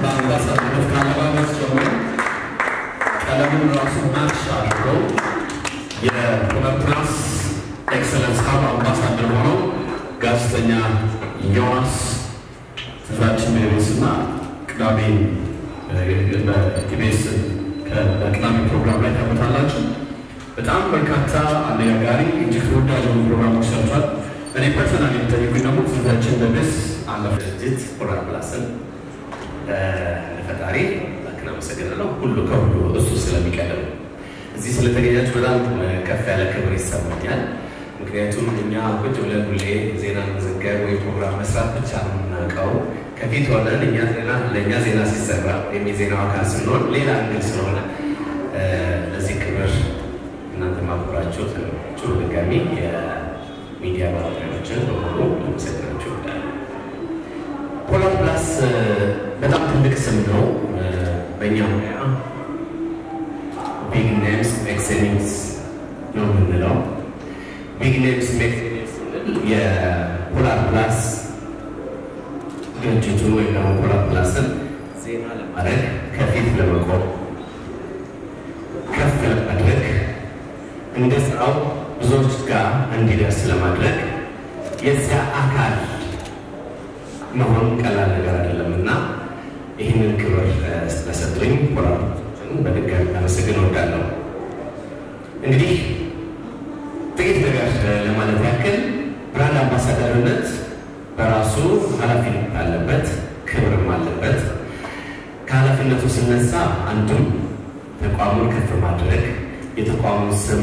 በአምባሳደርነት ከአለባበስ ጀምሮ ቀለሙን ራሱ ማች አድርገው የፕላስ ኤክሰለንስ ሀብ አምባሳደር ሆነው ጋዜጠኛ ዮናስ ትዛችን በኢቢኤስ እና ቅዳሜ በኢቢኤስ በቅዳሜ ፕሮግራም ላይ ታመጣላችሁ። በጣም በርካታ አነጋጋሪ እጅግ ተወዳጅ የሆኑ ፕሮግራሞች ሰርቷል። እኔ ፐርሰናል የሚጠይቁኝ ደግሞ ትዛችን በኢቢኤስ አለፈ ድርጅት ፖላር ፕላስን ለፈጣሪ ላክን አመሰግናለሁ። ሁሉ ከሁሉ እሱ ስለሚቀድም እዚህ ስለተገኛችሁ በጣም ከፍ ያለ ክብር ይሰማኛል። ምክንያቱም እኛ ቁጭ ብለን ሁሌ ዜና መዘገብ ወይ ፕሮግራም መስራት ብቻ ነው የምናውቀው። ከፊት ሆነን እኛ ዜና ለእኛ ዜና ሲሰራ ወይም የዜናው አካል ስንሆን ሌላ እንግል ስለሆነ ለዚህ ክብር እናንተ ማክበራችሁ ችሉ ድጋሚ የሚዲያ ባለሙያዎችን በሙሉ ለመሰግናችሁ እወዳለሁ። ፖላር ፕላስ በጣም ትልቅ ስም ነው። በእኛ ሙያ ቢግ ኔምስ ኤክሴሊንግስ ነው የምንለው። ቢግ ኔምስ ኤክሴሊንግስ ስንል የፖላር ፕላስ ድርጅቱ ወይም ደግሞ ፖላር ፕላስን ዜና ለማድረግ ከፊት ለመቆም ከፍ ለማድረግ እንደ ስራው ብዙዎች ጋር እንዲደርስ ለማድረግ የዚያ አካል መሆን ቀላል ነገር አይደለም እና ይህንን ክብር ስለሰጡኝ ፖላሮችን በድጋሚ አመሰግን እወዳለሁ። እንግዲህ ጥቂት ነገር ለማለት ያክል ብራንድ አምባሳደርነት በራሱ ኃላፊነት አለበት፣ ክብርም አለበት። ከኃላፊነቱ ስነሳ አንዱም ተቋሙን ከፍ ማድረግ የተቋሙን ስም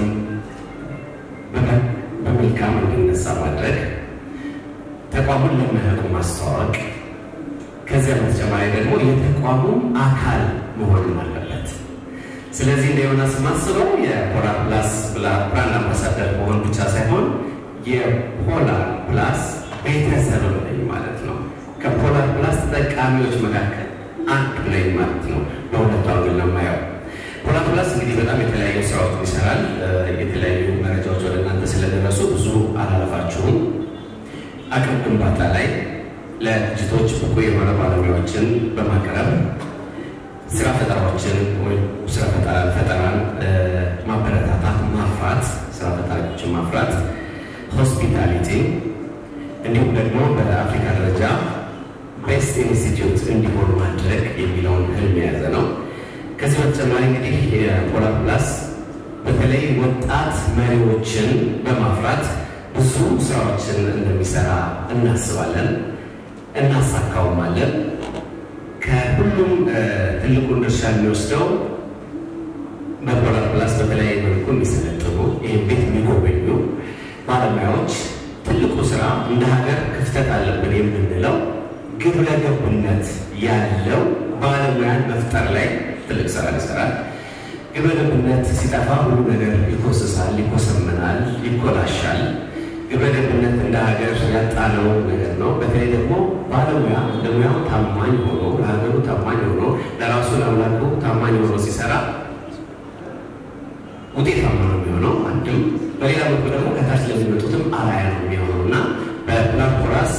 በመልካም እንዲነሳ ማድረግ ተቋሙን ለማያውቁ ማስተዋወቅ፣ ከዚያ በተጨማሪ ደግሞ የተቋሙ አካል መሆንም አለበት። ስለዚህ እንደ ዮናስ ማስበው የፖላር ፕላስ ብራንድ አምባሳደር መሆን ብቻ ሳይሆን የፖላር ፕላስ ቤተሰብ ነኝ ማለት ነው። ከፖላር ፕላስ ተጠቃሚዎች መካከል አንዱ ነኝ ማለት ነው። በሁለቱ አንግል ነው የማየው። ፖላር ፕላስ እንግዲህ በጣም የተለያዩ ስራዎችን ይሰራል። የተለያዩ መረጃዎች ወደ እናንተ ስለደረሱ ብዙ አላለፋችሁም። አቅም ግንባታ ላይ ለድርጅቶች ብቁ የሆነ ባለሙያዎችን በማቅረብ ስራ ፈጠራዎችን ወይም ስራ ፈጠራን ማበረታታት፣ ማፍራት፣ ስራ ፈጣሪዎችን ማፍራት፣ ሆስፒታሊቲ እንዲሁም ደግሞ በአፍሪካ ደረጃ ቤስት ኢንስቲትዩት እንዲሆን ማድረግ የሚለውን ህልም የያዘ ነው። ከዚህ በተጨማሪ እንግዲህ የፖላር ፕላስ በተለይ ወጣት መሪዎችን በማፍራት ብዙ ስራዎችን እንደሚሰራ እናስባለን፣ እናሳካውማለን። ከሁሉም ትልቁን ድርሻ የሚወስደው በፖላር ፕላስ በተለያየ መልኩ የሚሰለጥኑ ይህም ቤት የሚጎበኙ ባለሙያዎች ትልቁ ስራ እንደ ሀገር ክፍተት አለብን የምንለው ግብረ ገብነት ያለው ባለሙያን መፍጠር ላይ ትልቅ ስራ ይሰራል። ግብረ ገብነት ሲጠፋ ሁሉ ነገር ይኮስሳል፣ ይኮሰምናል፣ ይኮላሻል። ግብረ ገብነት እንደ ሀገር ያጣነው ነገር ነው። በተለይ ደግሞ ባለሙያ ለሙያው ታማኝ ሆኖ ለሀገሩ ታማኝ ሆኖ ለራሱ ለአምላኩ ታማኝ ሆኖ ሲሰራ ውጤታማ ነው የሚሆነው። አንድም በሌላ በኩል ደግሞ ከታች ለሚመጡትም አርአያ ነው የሚሆነው እና በፖላር ፕላስ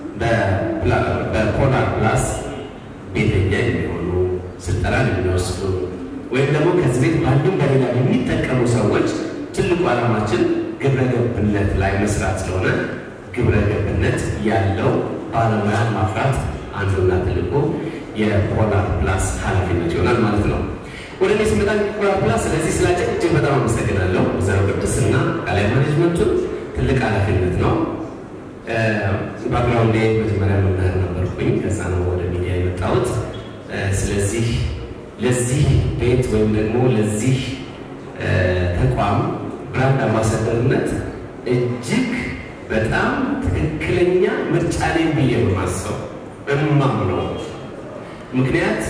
በፖላር ፕላስ ቤተኛ የሚሆኑ ስልጠናን የሚወስዱ ወይም ደግሞ ከዚህ ቤት በአንድም በሌላ የሚጠቀሙ ሰዎች ትልቁ ዓላማችን ግብረ ገብነት ላይ መስራት ስለሆነ ግብረ ገብነት ያለው ባለሙያ ማፍራት አንዱና ትልቁ የፖላር ፕላስ ኃላፊነት ይሆናል ማለት ነው። ወደ እኔ ስመጣ ፖላር ፕላስ ስለዚህ ስላጨ እጅግ በጣም አመሰግናለሁ። ወይዘሮ ቅድስና ቃላይ ማኔጅመንቱን ትልቅ ኃላፊነት ነው። ባክግራውንዴ መጀመሪያ መምህር ነበርኩኝ። ከዛ ነው ወደ ሚዲያ የመጣሁት። ስለዚህ ለዚህ ቤት ወይም ደግሞ ለዚህ ተቋም ብራንድ አምባሳደርነት እጅግ በጣም ትክክለኛ ምርጫ ነኝ ብዬ በማሰብ እማምነው ምክንያት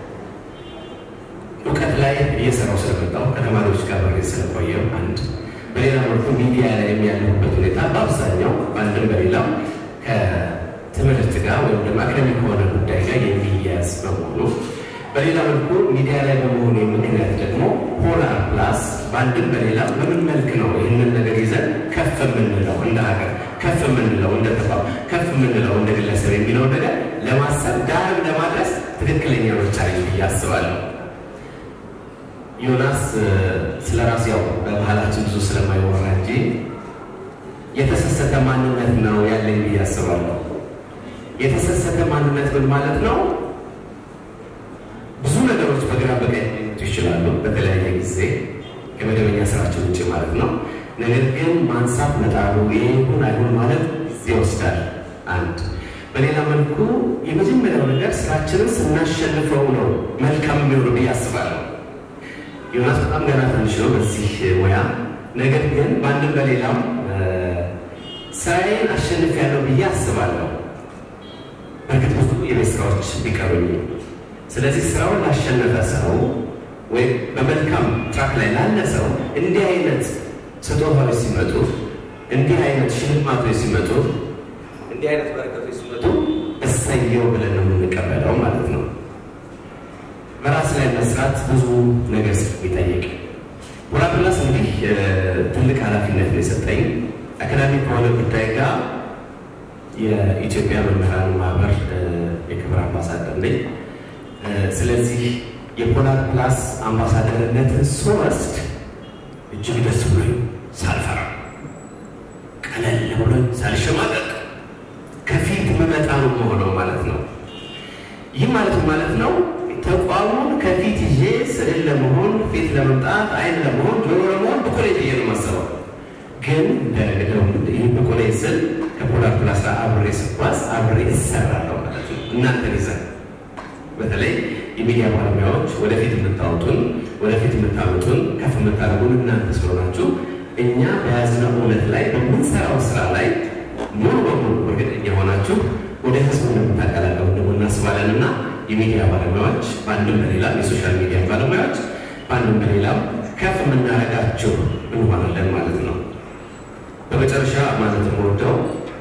እውቀት ላይ እየሰራው ስለመጣሁ ከተማሪዎች ጋር በሬ ስለቆየው አንድ በሌላ መልኩ ሚዲያ ላይ የሚያለሁበት ሁኔታ በአብዛኛው በአንድም በሌላው ከትምህርት ጋር ወይም ደግሞ አካዳሚክ ከሆነ ጉዳይ ጋር የሚያያዝ በመሆኑ በሌላ መልኩ ሚዲያ ላይ በመሆኑ ምክንያት ደግሞ ፖላር ፕላስ በአንድም በሌላ በምን መልክ ነው ይህንን ነገር ይዘን ከፍ የምንለው እንደ ሀገር ከፍ የምንለው እንደ ተቋም ከፍ የምንለው እንደ ግለሰብ የሚለው ነገር ለማሰብ ዳርም ለማድረስ ትክክለኛ ምርጫ ነኝ ብዬ አስባለሁ። ዮናስ ስለ ራሱ ያው በባህላችን ብዙ ስለማይወራ እንጂ የተሰሰተ ማንነት ነው ያለኝ ብዬ አስባለሁ። የተሰሰተ ማንነት ምን ማለት ነው? ብዙ ነገሮች በግራ በቀኝ ሊመጡ ይችላሉ፣ በተለያየ ጊዜ ከመደበኛ ስራችን ውጭ ማለት ነው። ነገር ግን ማንሳት መጣሉ ይሄ ይሁን አይሁን ማለት ጊዜ ይወስዳል። አንድ በሌላ መልኩ የመጀመሪያው ነገር ስራችንን ስናሸንፈው ነው መልካም የሚሆኑ ብዬ አስባለሁ። ዮናስ በጣም ገና ትንሽ ነው በዚህ ሙያ። ነገር ግን በአንድም በሌላም ስራዬን አሸንፊያለሁ ብዬ አስባለሁ። በእርግጥ ብዙ የቤት ስራዎች ቢቀሩኝ፣ ስለዚህ ስራውን ላሸነፈ ሰው ወይም በመልካም ትራክ ላይ ላለ ሰው እንዲህ አይነት ስጦታዎች ሲመጡ፣ እንዲህ አይነት ሽልማቶች ሲመጡ፣ እንዲህ አይነት በረከቶች ሲመጡ እሰየው ብለን ነው የምንቀበለው ማለት ነው። በራስ ላይ መስራት ብዙ ነገር ስለሚጠይቅ ፖላፕላስ እንግዲህ ትልቅ ኃላፊነት ነው የሰጠኝ አካዳሚ ከሆነ ጉዳይ ጋር የኢትዮጵያ መምህራን ማህበር የክብር አምባሳደር ነኝ። ስለዚህ የፖላር ፕላስ አምባሳደርነትን ስወስድ እጅግ ደስ ብሎኝ ሳልፈራ ቀለል ብሎኝ ሳልሸማቀቅ ከፊት መመጣ ነው መሆነው ማለት ነው። ይህ ማለት ማለት ነው ተቋሙን ከፊት ይዤ ስዕል ለመሆን ፊት ለመምጣት አይን ለመሆን ጆሮ ለመሆን ብቁ ነኝ ብዬ ነው የማስበው። ግን ይህ ብቁ ነኝ ስል ከፖላር ፕላስ ጋር አብሬ ስጓዝ አብሬ እሰራለሁ ማለት ነው። እናንተን ይዘን በተለይ የሚዲያ ባለሙያዎች ወደፊት የምታወጡን ወደፊት የምታመጡን ከፍ የምታደርጉን እናንተ ስለሆናችሁ እኛ በያዝነው እውነት ላይ በምንሰራው ስራ ላይ ሙሉ በሙሉ እርግጠኛ ሆናችሁ ወደ ህዝቡ እንደምታቀላቀሉ ደግሞ እናስባለን እና የሚዲያ ባለሙያዎች በአንድም በሌላም የሶሻል ሚዲያ ባለሙያዎች በአንድም በሌላም ከፍ የምናደርጋችሁ እንሆናለን ማለት ነው። በመጨረሻ ማለት የምወደው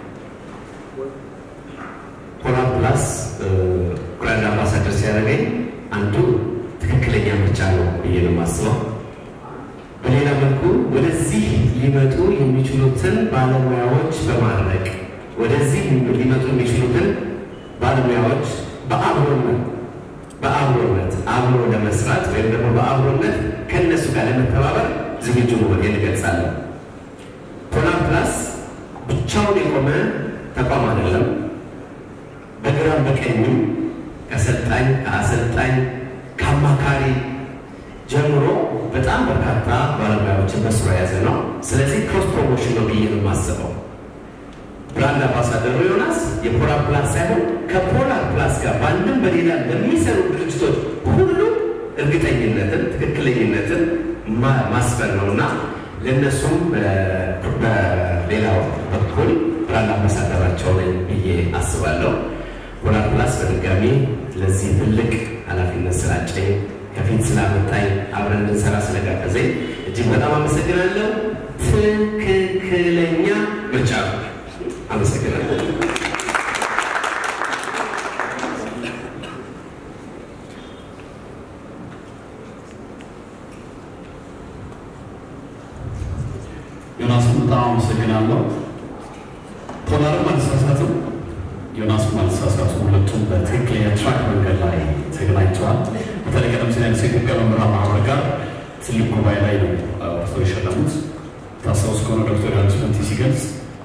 ፖላር ፕላስ ብራንድ አምባሳደር ሲያደርገኝ አንዱ ትክክለኛ ምርጫ ነው ብዬ ነው የማስበው። በሌላ መልኩ ወደዚህ ሊመጡ የሚችሉትን ባለሙያዎች በማድረግ ወደዚህ ሊመጡ የሚችሉትን ባለሙያዎች በአብሮነት በአብሮነት አብሮ ለመስራት ወይም ደግሞ በአብሮነት ከእነሱ ጋር ለመተባበር ዝግጁ መሆን እንገልጻለን። ፖላር ፕላስ ብቻውን የቆመ ተቋም አይደለም። በግራም በቀኝም ከሰልጣኝ ከአሰልጣኝ ከአማካሪ ጀምሮ በጣም በርካታ ባለሙያዎችን በስሩ የያዘ ነው። ስለዚህ ክሮስ ፕሮሞሽን ነው ብዬ ነው የማስበው። ብራንድ አምባሳደሩ ዮናስ የፖላር ፕላስ ሳይሆን ከፖላር ፕላስ ጋር በአንድም በሌላ ለሚሰሩ ድርጅቶች ሁሉ እርግጠኝነትን፣ ትክክለኝነትን ማስፈን ነው እና ለእነሱም በሌላው በኩል ብራንድ አምባሳደራቸው ነኝ ብዬ አስባለሁ። ፖላር ፕላስ በድጋሚ ለዚህ ትልቅ ኃላፊነት ስላጨኝ ከፊት ስላመጣኝ አብረን እንድንሰራ ስለጋበዘኝ እጅግ በጣም አመሰግናለሁ። ትክክለኛ ምርጫ ነው። አመሰግናለሁ። ዮናስን በጣም አመሰግናለሁ። ፖላርም አልተሳሳትም፣ ዮናስም አልተሳሳቱም። ሁለቱም በትክክለኛ ትራክ መንገድ ላይ ተገናኝተዋል። በተለይ ቀደም ሲል ያነሳ የኢትዮጵያ መምህራን ማህበር ጋር ትልቅ ጉባኤ ላይ ነው እርስዎ የሸለሙት። ታስታውስ ከሆነ ዶክተር ዮሐንስ ፈንቲ ሲገልጽ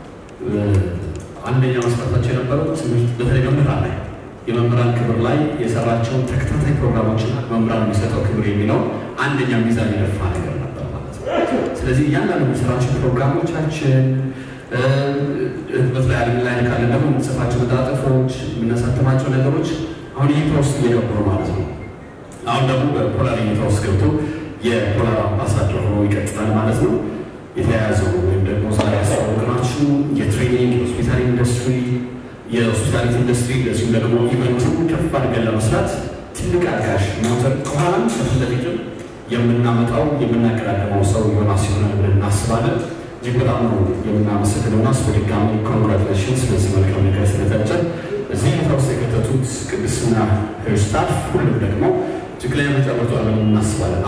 አንደኛ መስፈርታቸው የነበረው ትምህርት በተለይ መምህራን ላይ የመምህራን ክብር ላይ የሰራቸውን ተከታታይ ፕሮግራሞችና መምህራን የሚሰጠው ክብር የሚለው አንደኛ ሚዛን የደፋ ነገር ነበር ማለት ነው። ስለዚህ እያንዳንዱ የሚሰራቸው ፕሮግራሞቻችን በተለይ ዓለም ላይ ካለን ደግሞ የምንጽፋቸው መጣጥፎች፣ የምናሳተማቸው ነገሮች አሁን እይታ ውስጥ እየገቡ ነው ማለት ነው። አሁን ደግሞ በፖላር እይታ ውስጥ ገብቶ የፖላር አምባሳደር ሆኖ ይቀጥላል ማለት ነው። የተያያዘው ወይም ደግሞ ዛሬ ያስተዋወቅናችሁ የትሬኒንግ የሆስፒታል ኢንዱስትሪ የሆስፒታሊቲ ኢንዱስትሪ እንደዚሁም ደግሞ ኢቨንቱን ከፍ አድርገን ለመስራት ትልቅ አጋዥ ሞተር ከኋላም ከፊት ለፊትም የምናመጣው የምናቀዳደመው ሰው ዮናስ ይሆናል ብለን እናስባለን። እጅግ በጣም ነው የምናመሰግነው ዮናስ። በድጋሚ ኮንግራቹሌሽን ስለዚህ መልካም ነገር ስለተጨን እዚህ ሁኔታ ውስጥ የከተቱት ቅድስና ስታፍ ሁሉም ደግሞ ትክክለኛ ምርጫ መርጧል ብለን እናስባለን።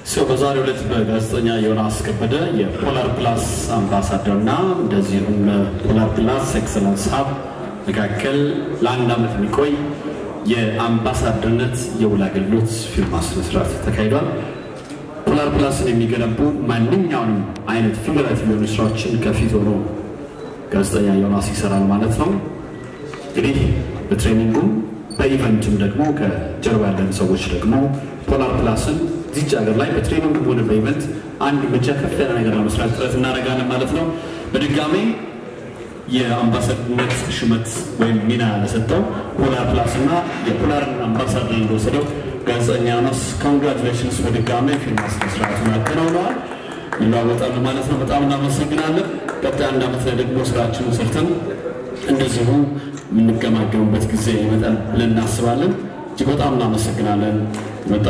ሰው በዛሬው ዕለት በጋዜጠኛ ዮናስ ከበደ የፖላር ፕላስ አምባሳደር እና እንደዚሁም ፖላር ፕላስ ኤክሰለንስ ሀብ መካከል ለአንድ ዓመት የሚቆይ የአምባሳደርነት የውል አገልግሎት ፊርማ ስነስርዓት ተካሂዷል። ፖላር ፕላስን የሚገነቡ ማንኛውንም አይነት ፊገራቲቭ የሆኑ ስራዎችን ከፊት ሆኖ ጋዜጠኛ ዮናስ ይሰራል ማለት ነው። እንግዲህ በትሬኒንጉም በኢቨንቱም ደግሞ ከጀርባ ያለን ሰዎች ደግሞ ፖላር ፕላስን እዚች ሀገር ላይ በትሬኒንግም ሆነ በኢቨንት አንድ ብቻ ከፍ ያለ ነገር ለመስራት ጥረት እናደርጋለን ማለት ነው። በድጋሜ የአምባሳደርነት ሹመት ወይም ሚና ለሰጠው ፖላር ፕላስ እና የፖላርን አምባሳደር እንደወሰደው ጋዜጠኛ ዮናስ ኮንግራቹሌሽንስ በድጋሜ ፊርማ ስነስርዓቱን አከናውነዋል። ይለዋወጣሉ ማለት ነው። በጣም እናመሰግናለን። ቀጣይ አንድ ዓመት ላይ ደግሞ ስራችንን ሰርተን እንደዚሁ የምንገማገሙበት ጊዜ ይመጣል ብለን እናስባለን። እጅግ በጣም እናመሰግናለን።